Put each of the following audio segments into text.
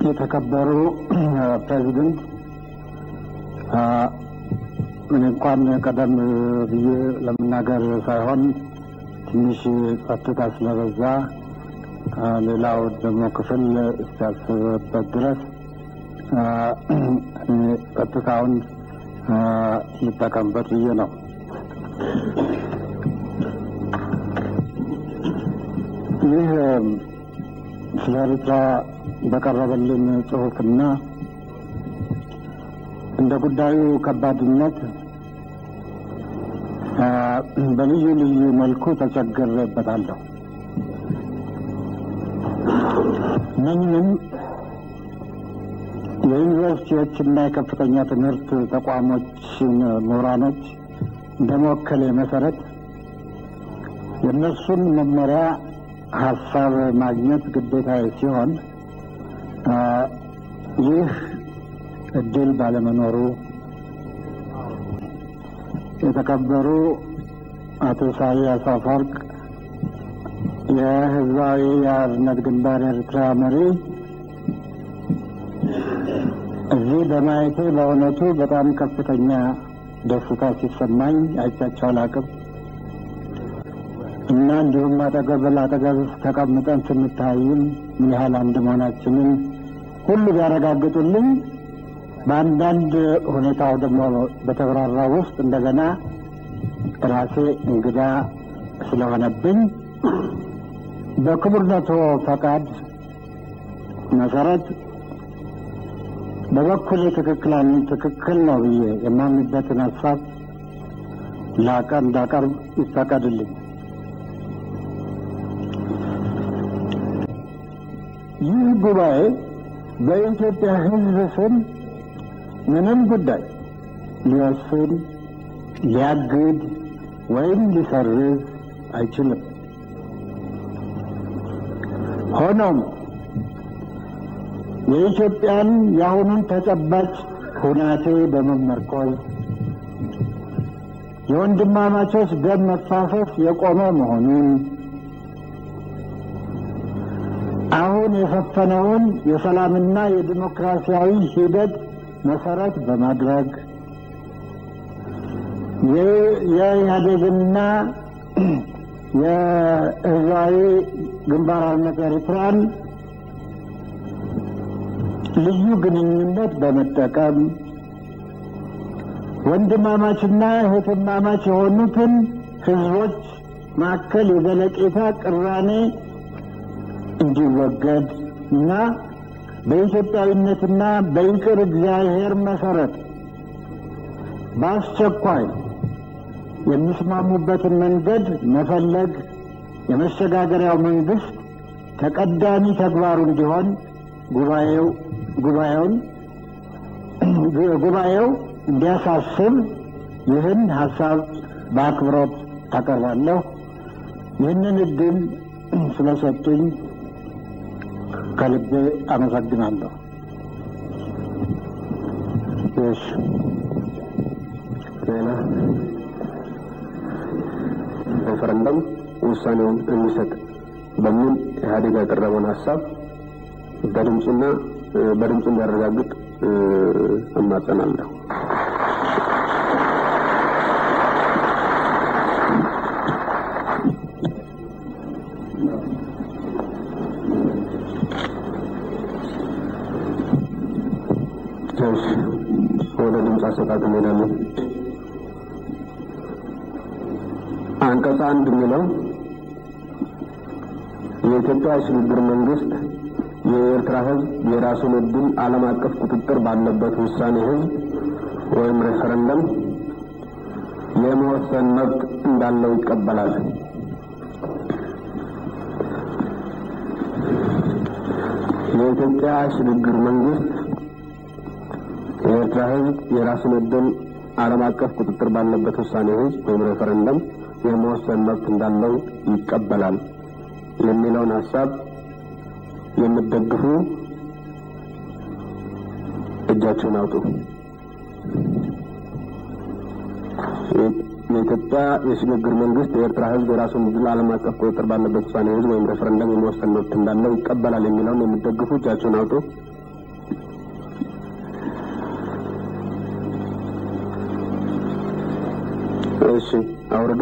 የተከበሩ ፕሬዚደንት፣ ምን እንኳን ቀደም ብዬ ለመናገር ሳይሆን ትንሽ ጸጥታ ስለበዛ ሌላው ደግሞ ክፍል እስኪያስብበት ድረስ ጸጥታውን ልጠቀምበት ብዬ ነው። ይህ ስለ ኤርትራ በቀረበልን ጽሑፍና እንደ ጉዳዩ ከባድነት በልዩ ልዩ መልኩ ተቸግሬበታለሁ። እነኝንም የዩኒቨርሲቲዎችና የከፍተኛ ትምህርት ተቋሞችን ምሁራኖች እንደ መወከሌ መሰረት የእነሱን መመሪያ ሀሳብ ማግኘት ግዴታ ሲሆን ይህ እድል ባለመኖሩ የተከበሩ አቶ ኢሳያስ አፈወርቅ የህዝባዊ የአርነት ግንባር ኤርትራ መሪ እዚህ በማየቴ በእውነቱ በጣም ከፍተኛ ደስታ ሲሰማኝ አይቻቸው አላቅም እና እንዲሁም አጠገብ ለአጠገብ ተቀምጠን ስንታይም ምን ያህል አንድ መሆናችንን ሁሉ ቢያረጋግጡልኝ በአንዳንድ ሁኔታው ደግሞ በተብራራ ውስጥ እንደገና ራሴ እንግዳ ስለሆነብኝ በክቡርነቶ ፈቃድ መሰረት በበኩል ትክክል ትክክል ነው ብዬ የማምንበትን ሀሳብ ላቀ እንዳቀርብ ይፈቀድልኝ። ይህ ጉባኤ በኢትዮጵያ ሕዝብ ስም ምንም ጉዳይ ሊወስን፣ ሊያግድ ወይም ሊሰርዝ አይችልም። ሆኖም የኢትዮጵያን የአሁኑን ተጨባጭ ሁናቴ በመመርኮዝ የወንድማማቾች ደም መፋሰስ የቆመ መሆኑን አሁን የሰፈነውን የሰላምና የዲሞክራሲያዊ ሂደት መሰረት በማድረግ የኢህአዴግና የህዝባዊ ግንባር ሓርነት ኤርትራን ልዩ ግንኙነት በመጠቀም ወንድማማችና እህትማማች የሆኑትን ህዝቦች መካከል የዘለቄታ ቅራኔ እንዲወገድ እና በኢትዮጵያዊነትና በይቅር እግዚአብሔር መሰረት በአስቸኳይ የሚስማሙበትን መንገድ መፈለግ የመሸጋገሪያው መንግስት ተቀዳሚ ተግባሩ እንዲሆን ጉባኤው ጉባኤውን ጉባኤው እንዲያሳስብ ይህን ሀሳብ በአክብሮት አቀርባለሁ። ይህንን እድል ስለሰጡኝ ከልቤ አመሰግናለሁ። እሺ ሌላ ሬፈረንደም ውሳኔውን እንዲሰጥ በሚል ኢህአዴግ ያቀረበውን ሀሳብ በድምፁና በድምፁ እንዲያረጋግጥ እማጸናለሁ። እሺ ወደ ድምፅ አሰጣጥ እንሄዳለን። አንቀጽ አንድ የሚለው የኢትዮጵያ የሽግግር መንግስት የኤርትራ ህዝብ የራሱን እድል ዓለም አቀፍ ቁጥጥር ባለበት ውሳኔ ህዝብ ወይም ሬፈረንደም የመወሰን መብት እንዳለው ይቀበላል። የኢትዮጵያ ሽግግር መንግስት የኤርትራ ህዝብ የራሱን እድል ዓለም አቀፍ ቁጥጥር ባለበት ውሳኔ ህዝብ ወይም ሬፈረንደም የመወሰን መብት እንዳለው ይቀበላል የሚለውን ሀሳብ የምትደግፉ እጃችሁን አውጡ። የኢትዮጵያ የሽግግር መንግስት የኤርትራ ህዝብ የራሱን እድል ዓለም አቀፍ ቁጥጥር ባለበት ውሳኔ ህዝብ ወይም ሬፈረንደም የመወሰን መብት እንዳለው ይቀበላል የሚለውን የምትደግፉ እጃችሁን አውጡ። እሺ አውርዱ።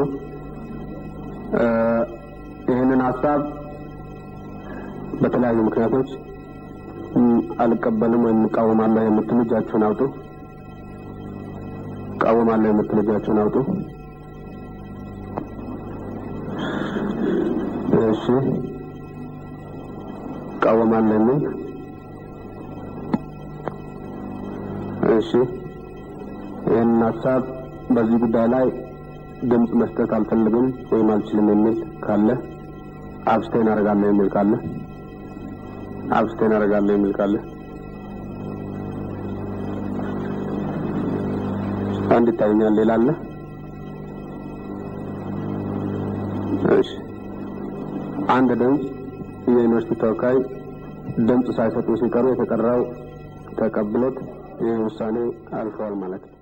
ይህንን ሀሳብ በተለያዩ ምክንያቶች አልቀበልም ወይም እቃወማለሁ የምትሉ እጃችሁን አውጡ። እቃወማለሁ የምትሉ እጃችሁን አውጡ። እሺ እቃወማለሁ የሚል እሺ ይህንን ሀሳብ በዚህ ጉዳይ ላይ ድምፅ መስጠት አልፈልግም ወይም አልችልም የሚል ካለ አብስቴን አደርጋለሁ የሚል ካለ አብስቴን አደርጋለሁ የሚል ካለ አንድ ይታየኛል። ሌላ አለ? እሺ አንድ ድምፅ የዩኒቨርሲቲ ተወካይ ድምፅ ሳይሰጡ ሲቀሩ የተቀራው ተቀብሎት ይህ ውሳኔ አልፈዋል ማለት ነው።